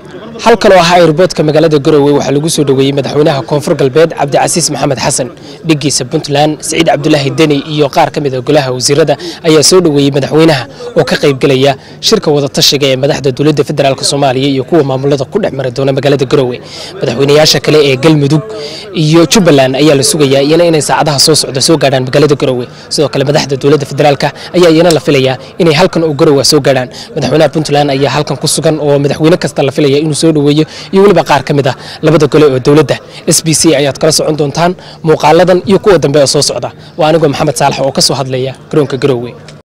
halkan oo ahaa airboodka magaalada garowe waxaa lagu soo dhoweeyey madaxweynaha koonfur galbeed cabdicasiis maxamed xasan dhigiisa puntland siciid cabdulaahi deni iyo qaar ka mid a golaha wasiirada ayaa soo dhoweeyey madaxweynaha oo ka qaybgelaya shirka wadatashiga ee madaxda dowladda federaalk soomaaliya iyo kuwa maamulada ku dhex mari doona magaalada garowe madaxweynayaasha kale ee galmudug iyo jubbaland ayaa la sugayaa iyana inay saacadaha soo socda soo gaadhaan magaalada garowe sidoo kale madaxda dowladda federaalk ayaa iyana la filayaa inay halkan oo garowe soo gaadhaan madaxweynaha puntland ayaa halkan ku sugan oo madaxweyne kasta la filaya inuu soo dhoweeyo iyo weliba qaar ka mid ah labada gole oo dowladda s b c ayaad kala socon doontaan muuqaaladan iyo kuwa dambe oo soo socda waa anigoo maxamed saalax oo ka soo hadlaya garoonka garowe